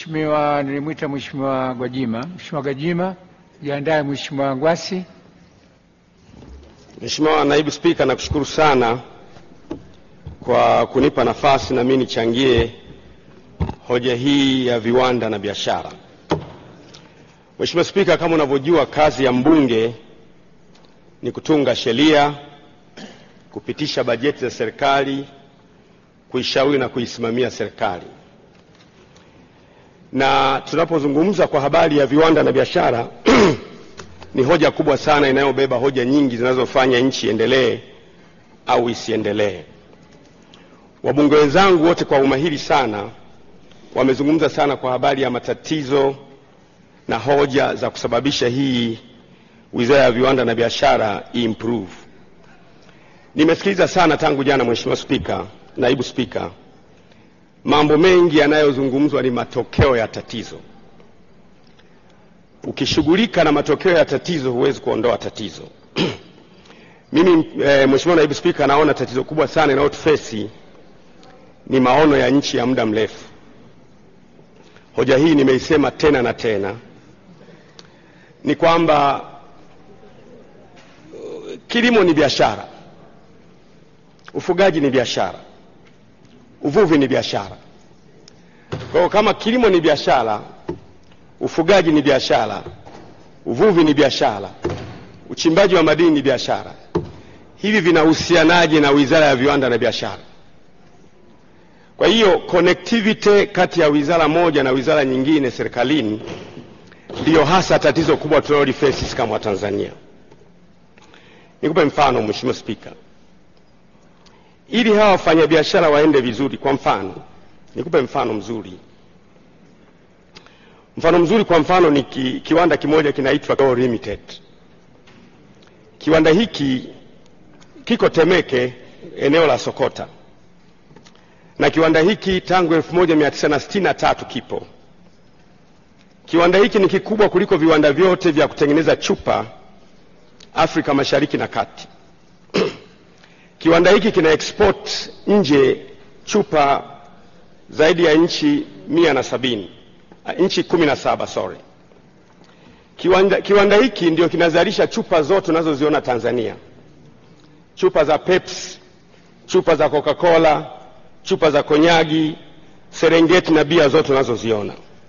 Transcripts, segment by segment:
Mheshimiwa, nilimwita Mheshimiwa Gwajima. Mheshimiwa Gwajima, jiandae. Mheshimiwa Ngwasi. Mheshimiwa Naibu Spika, nakushukuru sana kwa kunipa nafasi na mimi nichangie hoja hii ya viwanda na biashara. Mheshimiwa Spika, kama unavyojua kazi ya mbunge ni kutunga sheria, kupitisha bajeti za serikali, kuishauri na kuisimamia serikali. Na tunapozungumza kwa habari ya viwanda na biashara ni hoja kubwa sana inayobeba hoja nyingi zinazofanya nchi iendelee au isiendelee. Wabunge wenzangu wote kwa umahiri sana wamezungumza sana kwa habari ya matatizo na hoja za kusababisha hii Wizara ya Viwanda na Biashara improve. Nimesikiliza sana tangu jana, Mheshimiwa Spika, Naibu Spika, mambo mengi yanayozungumzwa ni matokeo ya tatizo. Ukishughulika na matokeo ya tatizo huwezi kuondoa tatizo. Mimi e, Mheshimiwa Naibu Spika, naona tatizo kubwa sana inayotufesi ni maono ya nchi ya muda mrefu. Hoja hii nimeisema tena na tena, ni kwamba uh, kilimo ni biashara, ufugaji ni biashara, uvuvi ni biashara. Kwa hiyo kama kilimo ni biashara, ufugaji ni biashara, uvuvi ni biashara, uchimbaji wa madini ni biashara, hivi vinahusianaje na Wizara ya Viwanda na Biashara? Kwa hiyo connectivity kati ya wizara moja na wizara nyingine serikalini ndiyo hasa tatizo kubwa tunalolifesi sisi kama Watanzania. Nikupe mfano Mheshimiwa Spika, ili hawa wafanyabiashara waende vizuri. Kwa mfano, nikupe mfano mzuri. Mfano mzuri kwa mfano ni ki, kiwanda kimoja kinaitwa Go Limited. Kiwanda hiki kiko Temeke, eneo la Sokota na kiwanda hiki tangu 1963 kipo. Kiwanda hiki ni kikubwa kuliko viwanda vyote vya kutengeneza chupa Afrika Mashariki na Kati. Kiwanda hiki kina export nje chupa zaidi ya nchi mia na sabini, nchi kumi na saba sorry. Kiwanda, kiwanda hiki ndio kinazalisha chupa zote unazoziona Tanzania, chupa za Pepsi, chupa za Coca-Cola, chupa za konyagi, Serengeti na bia zote unazoziona,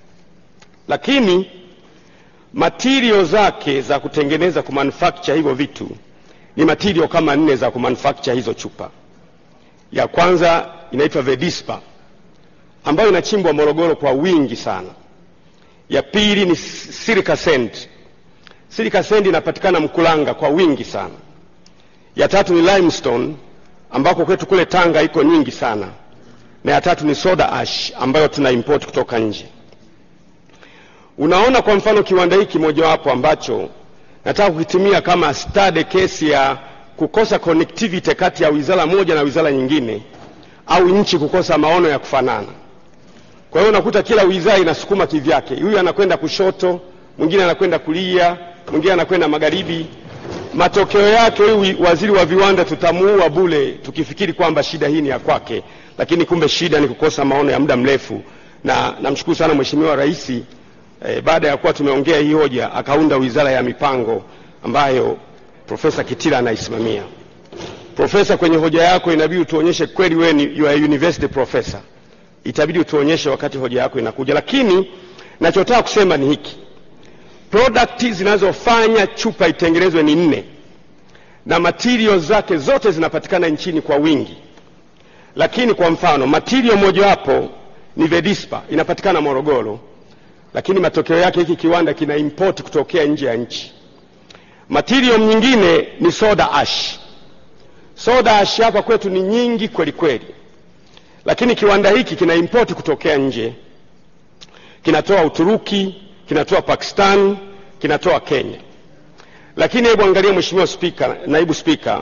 lakini material zake za kutengeneza kumanufacture hivyo vitu ni material kama nne za kumanufacture hizo chupa. Ya kwanza inaitwa Vedispa ambayo inachimbwa Morogoro kwa wingi sana. Ya pili ni silica sand. Silica sand inapatikana Mkulanga kwa wingi sana. Ya tatu ni limestone ambako kwetu kule Tanga iko nyingi sana na ya tatu ni soda ash ambayo tuna import kutoka nje. Unaona, kwa mfano kiwanda hiki mojawapo ambacho nataka kukitumia kama study case ya kukosa connectivity kati ya wizara moja na wizara nyingine, au nchi kukosa maono ya kufanana. Kwa hiyo unakuta kila wizara inasukuma kivyake, huyu anakwenda kushoto, mwingine anakwenda kulia, mwingine anakwenda magharibi. Matokeo yake huyu waziri wa viwanda tutamuua bule, tukifikiri kwamba shida hii ni ya kwake lakini kumbe shida ni kukosa maono ya muda mrefu, na namshukuru sana Mheshimiwa Rais eh, baada ya kuwa tumeongea hii hoja akaunda wizara ya mipango ambayo Profesa Kitila anaisimamia. Profesa, kwenye hoja yako inabidi utuonyeshe kweli wewe ni you are university professor, itabidi utuonyeshe wakati hoja yako inakuja. Lakini nachotaka kusema ni hiki, product zinazofanya chupa itengenezwe ni nne na materials zake zote zinapatikana nchini kwa wingi lakini kwa mfano material mojawapo ni Vedispa inapatikana Morogoro, lakini matokeo yake hiki kiwanda kina import kutokea nje ya nchi. Material nyingine ni soda ash. Soda ash hapa kwetu ni nyingi kweli kweli, lakini kiwanda hiki kina import kutokea nje, kinatoa Uturuki, kinatoa Pakistan, kinatoa Kenya. Lakini hebu angalia, Mheshimiwa Spika, Naibu Spika,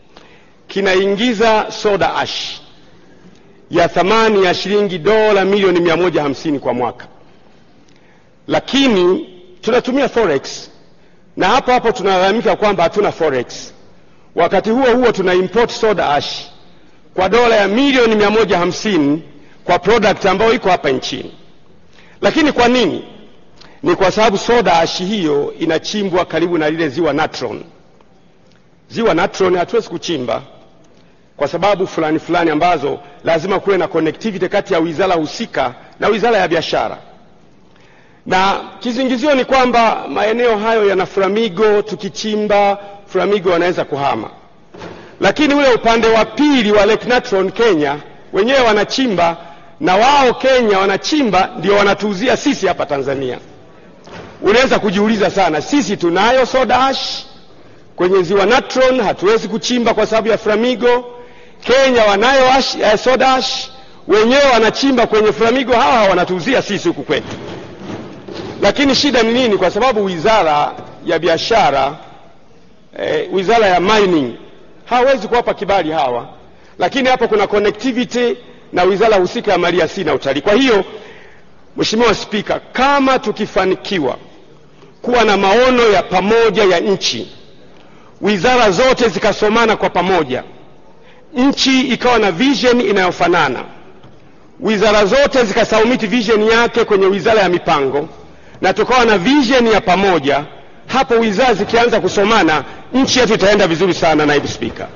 kinaingiza soda ash ya thamani ya shilingi dola milioni mia moja hamsini kwa mwaka, lakini tunatumia forex na hapo hapo tunalalamika kwamba hatuna forex. Wakati huo huo tuna import soda ash kwa dola ya milioni mia moja hamsini kwa product ambayo iko hapa nchini. Lakini kwa nini? Ni kwa sababu soda ash hiyo inachimbwa karibu na lile ziwa Natron. Ziwa Natron hatuwezi kuchimba kwa sababu fulani fulani ambazo lazima kuwe na connectivity kati ya wizara husika na wizara ya biashara, na kizingizio ni kwamba maeneo hayo yana Flamigo, tukichimba Flamigo wanaweza kuhama. Lakini ule upande wa pili wa Lake Natron Kenya wenyewe wanachimba, na wao Kenya wanachimba, ndio wanatuuzia sisi hapa Tanzania. Unaweza kujiuliza sana, sisi tunayo soda ash kwenye ziwa Natron, hatuwezi kuchimba kwa sababu ya Flamigo. Kenya wanayo ash, eh, soda ash wenyewe wanachimba kwenye Flamigo, hawa hawa wanatuuzia sisi huku kwetu. Lakini shida ni nini? Kwa sababu wizara ya biashara eh, wizara ya mining hawezi kuwapa kibali hawa, lakini hapo kuna connectivity na wizara husika ya maliasili na utalii. Kwa hiyo Mheshimiwa Spika, kama tukifanikiwa kuwa na maono ya pamoja ya nchi, wizara zote zikasomana kwa pamoja, nchi ikawa na vision inayofanana, wizara zote zikasubmit vision yake kwenye wizara ya mipango, na tukawa na vision ya pamoja, hapo wizara zikianza kusomana, nchi yetu itaenda vizuri sana. Naibu Spika,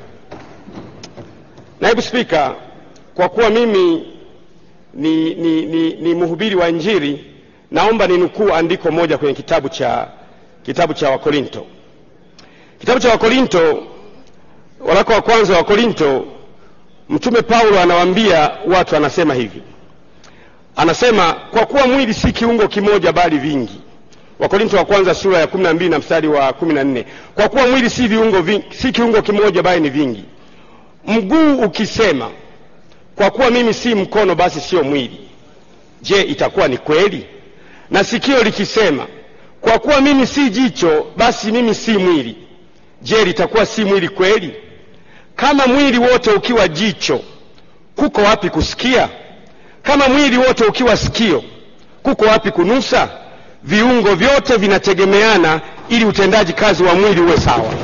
Naibu Spika, kwa kuwa mimi ni, ni, ni, ni mhubiri wa Injili, naomba ninukuu andiko moja kwenye kitabu cha, kitabu cha Wakorinto. Kitabu cha Wakorinto, waraka wa kwanza wa Wakorinto, Mtume Paulo anawaambia watu, anasema hivi, anasema kwa kuwa mwili si kiungo kimoja bali vingi. Wakorinto wa kwanza sura ya 12 na mstari wa 14. Kwa kuwa mwili si viungo vingi, si kiungo kimoja bali ni vingi. Mguu ukisema kwa kuwa mimi si mkono basi sio mwili, je, itakuwa ni kweli? Na sikio likisema kwa kuwa mimi si jicho basi mimi si mwili, je, litakuwa si mwili kweli? Kama mwili wote ukiwa jicho, kuko wapi kusikia? Kama mwili wote ukiwa sikio, kuko wapi kunusa? Viungo vyote vinategemeana ili utendaji kazi wa mwili uwe sawa.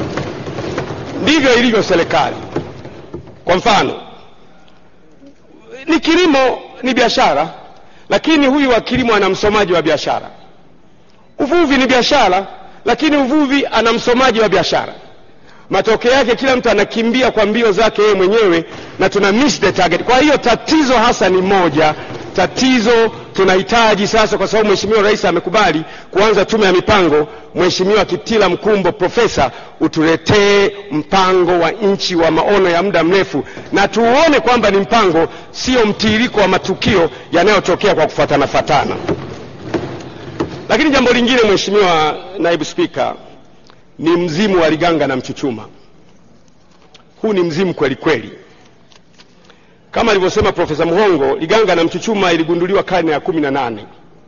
Ndivyo ilivyo serikali. Kwa mfano ni kilimo ni biashara, lakini huyu wa kilimo ana msomaji wa biashara. Uvuvi ni biashara, lakini uvuvi ana msomaji wa biashara. Matokeo yake kila mtu anakimbia kwa mbio zake yeye mwenyewe na tuna miss the target. Kwa hiyo tatizo hasa ni moja. Tatizo tunahitaji sasa, kwa sababu Mheshimiwa Rais amekubali kuanza tume ya mipango. Mheshimiwa Kitila Mkumbo, profesa, utuletee mpango wa nchi wa maono ya muda mrefu, na tuone kwamba ni mpango, sio mtiririko wa matukio yanayotokea kwa kufuatana fatana. Lakini jambo lingine, Mheshimiwa Naibu Spika, ni mzimu wa Liganga na Mchuchuma. Huu ni mzimu kweli kweli. Kama alivyosema Profesa Muhongo, Liganga na Mchuchuma iligunduliwa karne ya kumi na nane.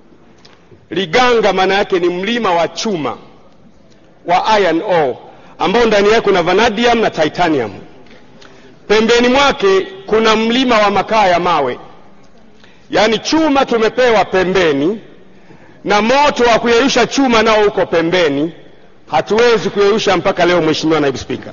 Liganga maana yake ni mlima wa chuma wa iron ore ambao ndani yake kuna vanadium na titanium. Pembeni mwake kuna mlima wa makaa ya mawe, yaani chuma tumepewa pembeni na moto wa kuyeyusha chuma nao uko pembeni. Hatuwezi kuyeyusha mpaka leo, Mheshimiwa Naibu Spika.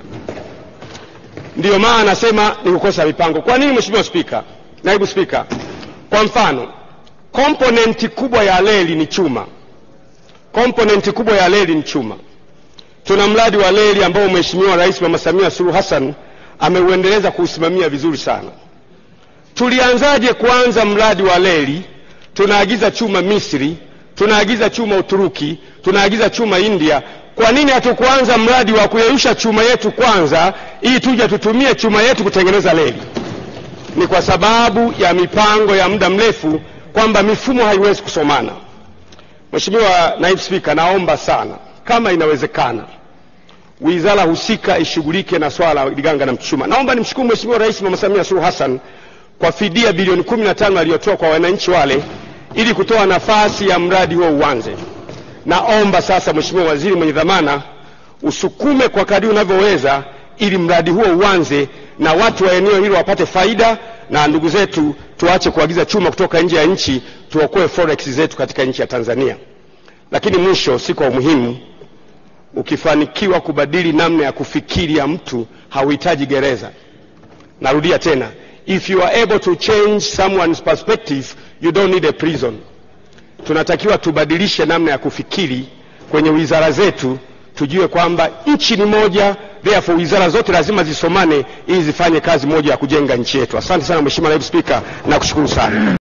Ndiyo maana nasema ni kukosa mipango. Kwa nini, Mheshimiwa Spika, Naibu Spika? Kwa mfano, komponenti kubwa ya reli ni chuma. Komponenti kubwa ya reli ni chuma. Tuna mradi wa reli ambao Mheshimiwa Rais Mama Samia Suluhu Hassan ameuendeleza kuusimamia vizuri sana. Tulianzaje kuanza mradi wa reli? Tunaagiza chuma Misri, tunaagiza chuma Uturuki, tunaagiza chuma India. Kwa nini hatukuanza mradi wa kuyeyusha chuma yetu kwanza, ili tuje tutumie chuma yetu kutengeneza reli? Ni kwa sababu ya mipango ya muda mrefu, kwamba mifumo haiwezi kusomana. Mheshimiwa Naibu Spika, naomba sana kama inawezekana wizara husika ishughulike na swala la Liganga na Mchuchuma. Naomba nimshukuru Mheshimiwa Rais Mama Samia Suluhu Hassan kwa fidia bilioni 15 aliyotoa kwa wananchi wale ili kutoa nafasi ya mradi huo uanze. Naomba sasa, Mheshimiwa Waziri mwenye dhamana, usukume kwa kadri unavyoweza ili mradi huo uanze na watu wa eneo hilo wapate faida, na ndugu zetu tuache kuagiza chuma kutoka nje ya nchi, tuokoe forex zetu katika nchi ya Tanzania. Lakini mwisho, si kwa umuhimu, ukifanikiwa kubadili namna ya kufikiri ya mtu hauhitaji gereza. Narudia tena, if you are able to change someone's perspective you don't need a prison. tunatakiwa tubadilishe namna ya kufikiri kwenye wizara zetu, tujue kwamba nchi ni moja, therefore wizara zote lazima zisomane ili zifanye kazi moja ya kujenga nchi yetu. Asante sana Mheshimiwa Naibu Spika, nakushukuru sana.